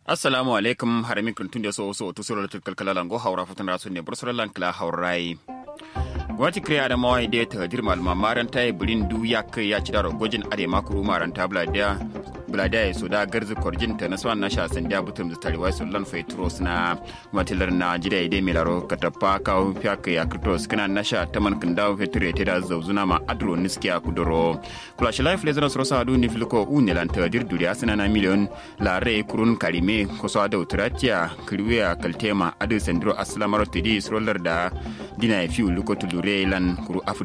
assalamu alaikum harami kuntun da so so to sura kalkala lango haura futan rasu ne bursura lankla haurai gwamnati kiriya da mawai da ta hadir malama maran ta yi birin du ya kai ya ci da rogojin ade makuru maran ta bladiya bladiya ya so da garzi korjin ta na swan na sha san da butum da tariwa su lan faitros na matilar na jida ide milaro katapa kawo fiya kai ya kritos kana na sha ta man kan dawo fetur ya da zauzuna ma adro niskiya kudoro kula shi life lezanos rosa adu ni filiko u ne lan ta hadir duriya suna na miliyon lare kurun karime kusa da uturatiya kirwiya kaltema adu sandiro aslamaro tidi sroller da dina ya fiu luko tulure lan kuru